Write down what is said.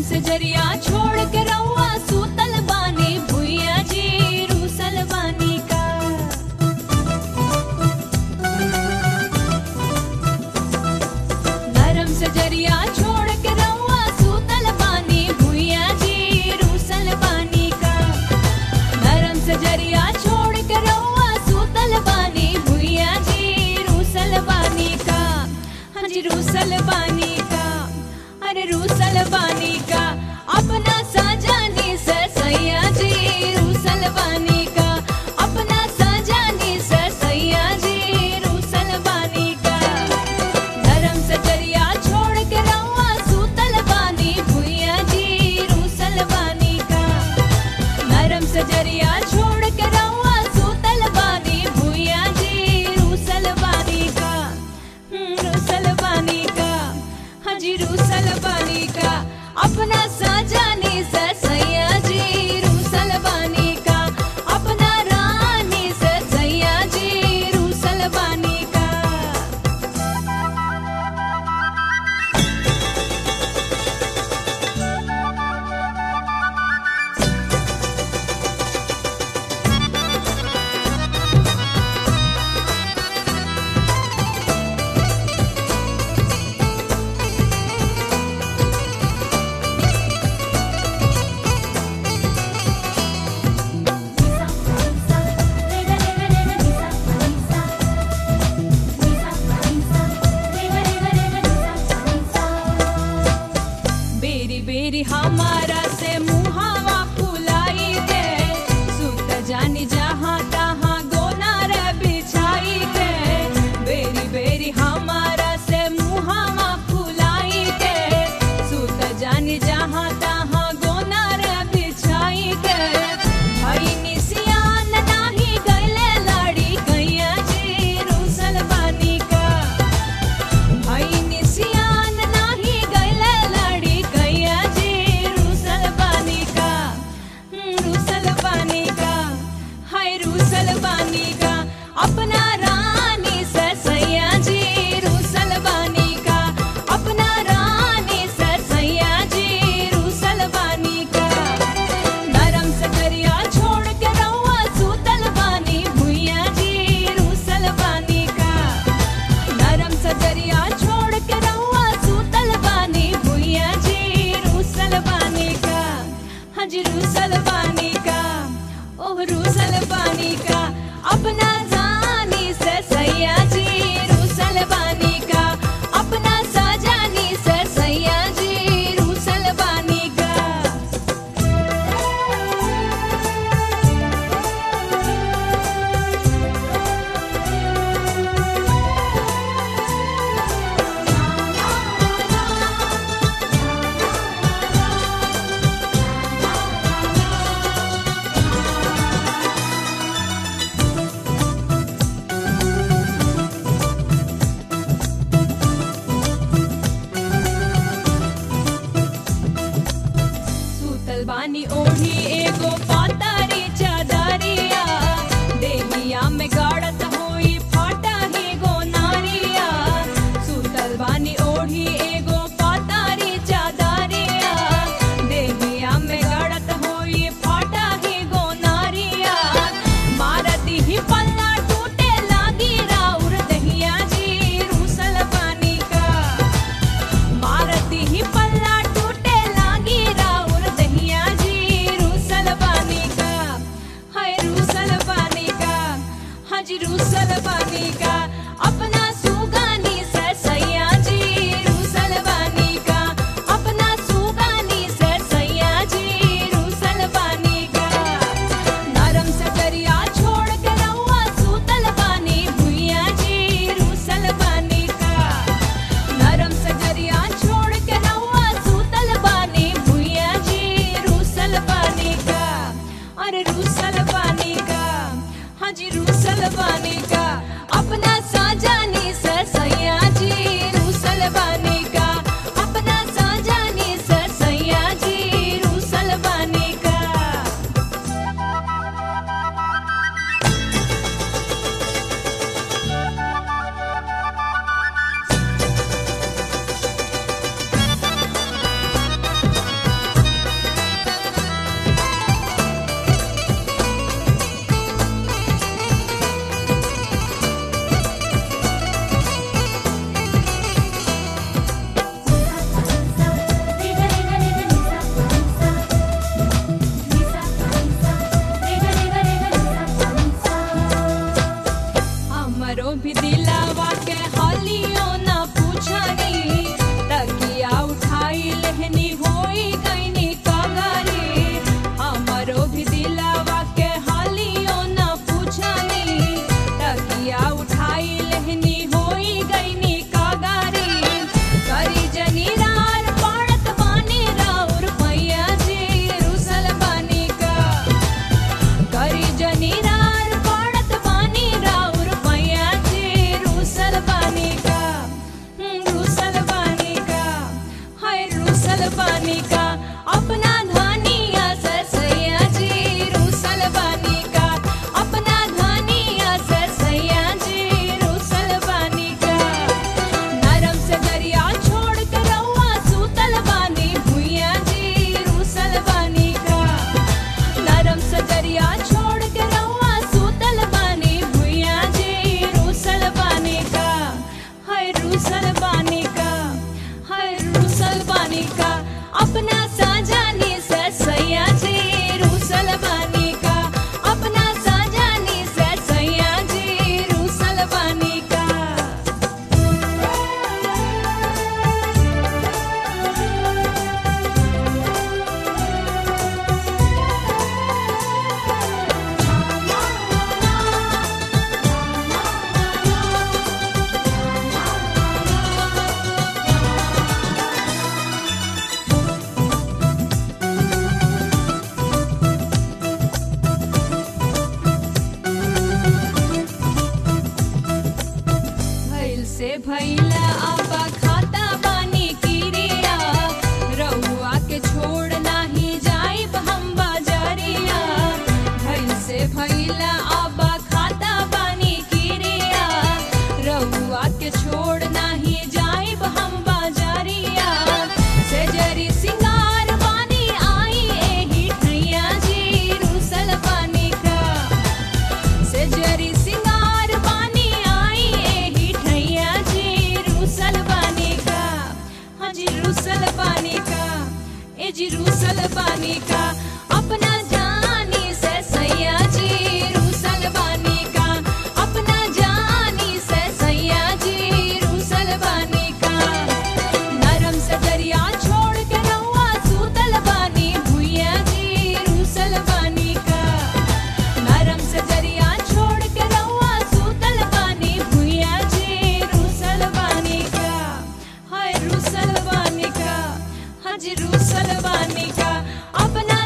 से जरिया छोड़ के रउआ सूतल बानी भुइया जी रूसल बानी का नरम से जरिया छोड़ के रउआ सूतल बानी भुइया जी रूसल बानी का नरम से जरिया छोड़ के रउआ सूतल बानी भुइया जी रूसल बानी का हाँ जी रूसल बानी का अरे रूसल बानी का अपना साजानी से सैया जी रूसल बानी का अपना साजानी से सैया जी रूसल बानी का नरम से जरिया छोड़ के रउआ सूतल बानी भुइया जी रूसल बानी का नरम से जरिया छोड़ के रउआ सूतल बानी भुइया जी रूसल बानी का हम्म, रूसल बानी का हाँ जी रूसल बानी का अपना साजानी से सैया जी रूसल बानी का अपना रानी से सैया जी रूसल बानी का बेरी बेरी हमारा से मुहावा फुलाई के सुत जानी जहाँ तहाँ गोना रे बिछाई के बेरी बेरी हमारा से मुहावा फुलाई के सुत जानी जहाँ तहाँ गोना रे बिछाई के भाई निसियान नाही गैले लाड़ी कैया जी रूसल बानी का भाई निसियान नाही गैले लाड़ी कैया जी रूसल बानी का हम्म, रूसल बानी का हाय रूसल बानी का अपना रानी से सैया जी रूसल बानी का अपना रानी से सैया जी रूसल बानी का नरम से करिया छोड़ के रउआ सूतल बानी भुइया जी रूसल बानी का नरम सजरिया छोड़ के रउआ सूतल बानी भुइया जी रूसल बानी का हाँ जी रूसल बानी का ओह रूसल बानी का अपना जानी से सैया जी रूसल बानी का अपना साजानी से सैया जी रूसल बानी का सूतल बानी ओढ़ी एगो पातारी चादरिया देहिया में गाड़त होई फाटा ही गो नारिया सूतल बानी ओढ़ी एगो पातारी चादरिया देहिया में गाड़त होई फाटा ही गो नारिया मारती ही पल्ला टूटे लागी राउर दहिया जी रूसल बानी का मारती ही पल्ला टूटे लागी राउर दहिया जी रूसल बानी का हाय रूसल बानी का हाँ जी रूसल बानी का अपना सुगानी से सैया जी रूसल बानी का अपना सुगानी से सैया जी रूसल बानी का नरम से करिया छोड़ के रउआ सूतल बानी भुइया जी रूसल बानी का नरम सजरिया छोड़ के रउआ सूतल बानी भुइया जी रूसल बानी का अरे रूसल बानी का हाँ जी रूसल बानी का अपना साजानी से सैया जी रूसल बानी का अपना साजानी से सैया जी रूसल बानी का बानी का अपना धनिया से सैया जी रूसल बानी का अपना धनिया से सैया जी रूसल बानी का नरम से दरिया छोड़ के रउआ सूतल बानी भुइया जी रूसल बानी का नरम से दरिया छोड़ के रउआ सूतल बानी भुइया जी रूसल बानी का हाय रूसल बानी का हाय रूसल बानी का अपना साजानी से सैया जी रूसल बानी का अपना साजानी से सैया जी रूसल बानी का भइल से भइला आपा खाता बानी किरिया रउआ के छोड़ नाही जाइब हम बाजारिया भइल से भइला आपा खाता बानी किरिया रउआ के छोड़ नाही जाइब हम बाजारिया से जरी सिंगार बानी आई एही ठैया जी रूसल बानी का से जरी सिंगार बानी आई एही ठैया जी रूसल बानी का हाँ जी रूसल बानी का ए जी रूसल बानी का अपना जानी से सैया जी रूसल बानी का अपना जानी से सैया जी रूसल बानी का नरम से दरिया छोड़ के रउआ सूतल बानी भुइया जी रूसल बानी का नरम से दरिया छोड़ के रउआ सूतल बानी भुइया जी रूसल बानी का हाय रूसल बानी का हाँ जी रूसल बानी का अपना